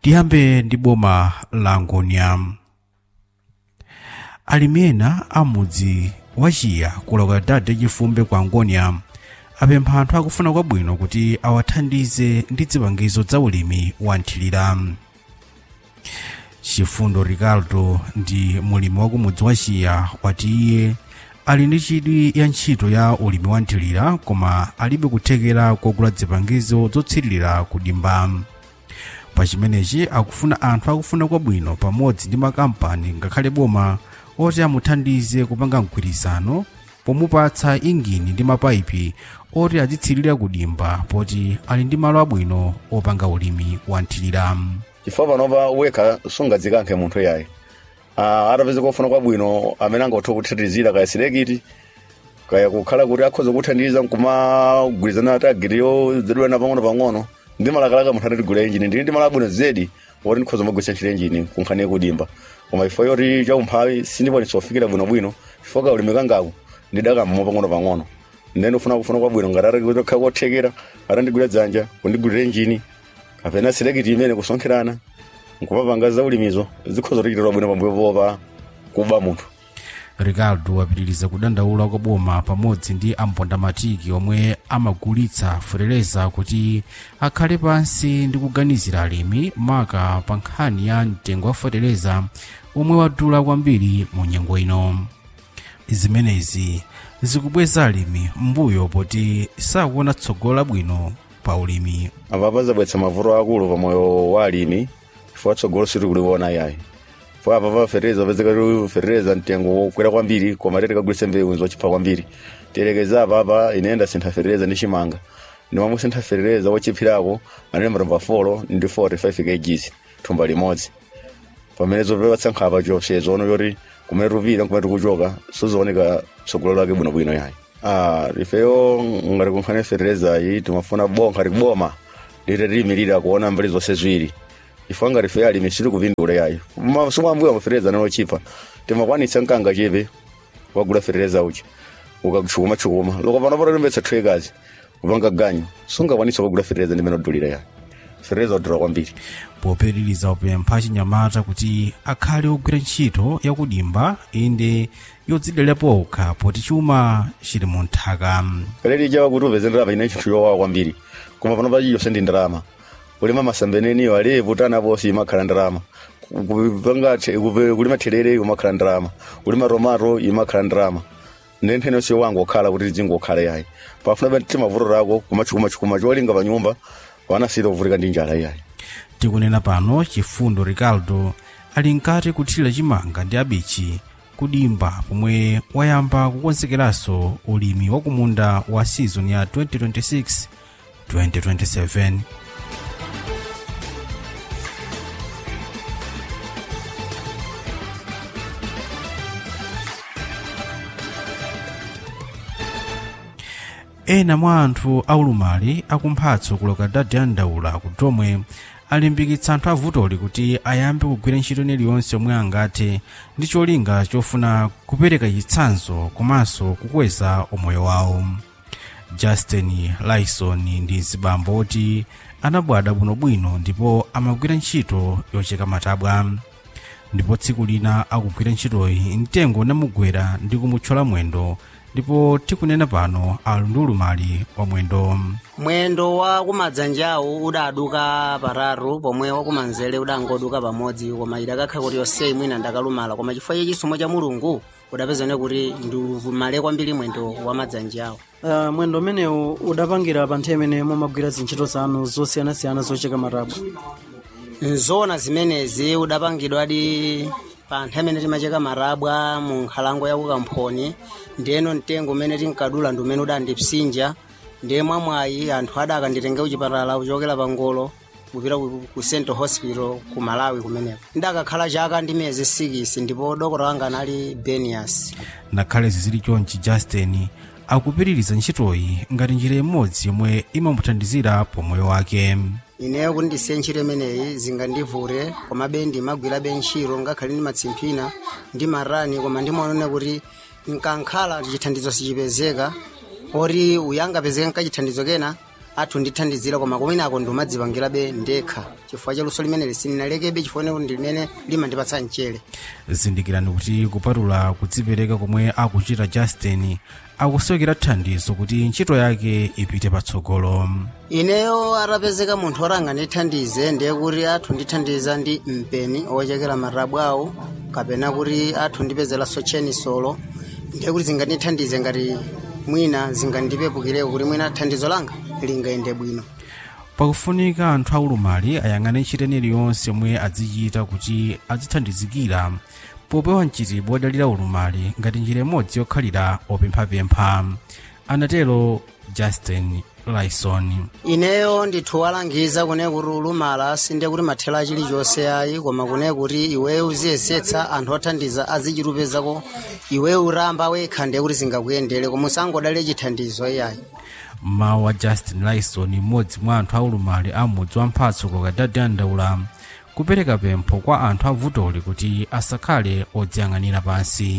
tiyambe ndi boma la ngonia alimi ena amudzi wachiya kuloka dade chifumbe kwa ngonia apempha anthu akufuna kwabwino kuti awathandize ndi zipangizo za ulimi wa nthilira chifundo ricardo ndi mulimi wa kumudzi wachiya wati iye ali ndi chidwi ya ntchito ya ulimi wa nthilira koma alibe kuthekera kogula zipangizo zotsirira kudimba pa chimenechi akufuna anthu akufuna kwabwino pamodzi ndi makampani ngakhale boma oti amuthandize kupanga mgwirizano pomupatsa ingini ndi mapayipi oti azitsirira kudimba poti ali ndi malo abwino opanga ulimi wa nthilira chifukwa panopa wekha sungadzikankhe munthu yayi uh, atapeza kofuna kwabwino amene angathe kuthandizira kaya silekiti kaya kukhala kuti akhoza kuthandiza nkumagwirizana ati agiriyo zedwena pang'ono pang'ono ndi malakalaka munthu anatigula injini ndili ndi malo abwino zedi oti ndikhoza magwisa ntchito injini kunkhani kudimba koma ifo yoti chaumphawi sindikwanisa kufikira bwinobwino chifukwa kaulimi kangaku ndidakammo pang'ono pang'ono ndene ufuna kufuna kwabwino ngati atakha kothekera atandigwira dzanja kundigulira injini kapena silekiti imene kusonkherana nkupapanga za ulimizo zikhoza kutikitira bwino pambuyo popa kuba munthu ricardo wapitiriza kudandaula kwa boma pamodzi ndi ampondamatiki omwe amagulitsa fereleza kuti akhale pansi ndi kuganizira alimi maka pa nkhani ya mtengo wa fereleza omwe wadula kwambiri mu nyengo ino zimenezi zikubweza alimi mbuyo poti sakuona tsogolo labwino pa ulimi apa pazabwetsa mavuto akulu pamoyo wa alimi chifukwa tsogolo sitikuliona yayi chifukwa apa pafereza pezeka fereza mtengo wokwera kwambiri koma tete kagulitsa mbewu zochipha kwambiri terekeza apa apa inenda sintha fereza ndi chimanga ndimamwe sintha fereza wochiphirako anene matumba folo ndi 45 kgs thumba limodzi pamene zopepatsa nkhapa chopsezo ono yoti kumene tupita kumene tikuchoka sizooneka tsogolo lake bwinobwino yayi ah ifeyo ngati kunkhani fereza iyi timafuna bonkha tikuboma lite liyimirira kuona mbali zonse ziwiri ifo ngati fe alimi sitikuvindula yayi sumambuya mafereza nanochipa timakwanitsa mkanga chepe wagula fereza uchi ukachukuma chukuma loko pano patolembetsa threkazi kupanga ganyu sungakwanitsa kugula fereza ndimene odulira yayi fereza odula kwambiri popitiriza upempha chinyamata kuti akhale ogwira ntchito yakudimba inde yodzidalira okha poti chuma chili mu nthaka kaleli chawa kuti upeze ndalama ine chinthu yowawa kwambiri koma pano pachi yonse ndi ndalama kulima masambeneniyo alevu tana posi imakhala ndalama kupanga kulima therere imakhala ndalama kulima tomato imakhala ndalama ndenthene yonse wangu okhala kuti zingokhala yayi pafuna bati mavuto ako kumachukuma cholinga pa nyumba wanasita kuvutika ndi njala yayi tikunena pano chifundo ricardo ali nkati kuthira chimanga ndi abichi kudimba pomwe wayamba kukonzekeranso ulimi wa kumunda wa season ya 2026 2027 ena mwa anthu aulumali akumphatso kuloka dade andaula kutomwe alimbikitsa anthu avutoli kuti ayambe kugwira ntchito iliyonse omwe angathe ndi cholinga chofuna kupereka chitsanzo komanso kukweza umoyo wawo justin lyson ndi zibambo oti anabwada bwinobwino ndipo amagwira ntchito yocheka matabwa ndipo tsiku lina akugwira ntchitoyi mtengo unamugwera ndi kumuthyola mwendo ndipo tikunena pano ali ndi ulumali wa mwendo mwendo wa kumadzanjawo udaduka paratu pomwe wakumanzere udangoduka pamodzi koma idakakhala kuti yonseyi mwina ndakalumala koma chifukwa cha chisomo cha mulungu udapezane kuti ndilumale kwambiri mwendo wa madzanjawo uh, mwendo umenewu udapangira pa nthawi imene mumagwira zintchito zanu zosiyanasiyana zocheka matabwa nzona zimenezi udapangidwadi pa nthawi imene timacheka marabwa mu nkhalango ya kukamphoni ndiyeno mtengo umene tinkadula ndi umene udandipsinja ndiye mwamwayi anthu adakanditenga kuchipatala kuchokera pa ngolo kupita ku ku central hospital ku malawi kumeneko ndakakhala chaka ndi miyezi 6 ndipo dokota wanga anali benias ngakhale zizili chonchi justin akupitiriza ntchitoyi ngati njira imodzi yomwe imamuthandizira pomoyo wake ineyo kuti ndisiye ntchito imeneyi zingandivute komabe ndimagwirabe ntchito ngakhale ndi matsimphina ndi marani koma ndimaonene kuti nkankhala chithandizo sichipezeka oti uyangapezeka nkachithandizo kena athu ndithandizira koma kumeneko ndimadzipangirabe ndekha chifukwa chaluso limene sininalekebe chifukwa kuti limene limandipatsa mchere zindikirani kuti kupatula kudzipereka komwe akuchita justin akusowekera thandizo kuti ntchito yake ipite patsogolo ineyo atapezeka munthu oti angandithandize ndiye kuti athu ndithandiza ndi mpeni ochekera marabu awo kapena kuti athu ndipezeranso chenisolo ndiye kuti zingandithandize ngati mwina zingandipepukireko kuti mwina thandizo langa lingayende bwino pakufunika anthu aulumali ayang'ane ntchito iliyonse yomwe azichita kuti azithandizikira popewa mchitidwe wodalira ulumali ngati njira imodzi yokhalira opemphapempha anatero justin lyson ineyo ndithu walangiza kune kuti ulumala sinde kuti mathelo chilichonse ayi koma kune kuti iweyo uziyesetsa anthu othandiza azichitupezako iweyo uramba wekha ndiye kuti zingakuyendere koma usangodalire chithandizo iyayi mawu a justin lyson mmodzi mwa anthu aulumali a mudzi wa mphatso kokadadi andaula kupereka pempho kwa anthu avutoli kuti asakhale odziyang'anira pansi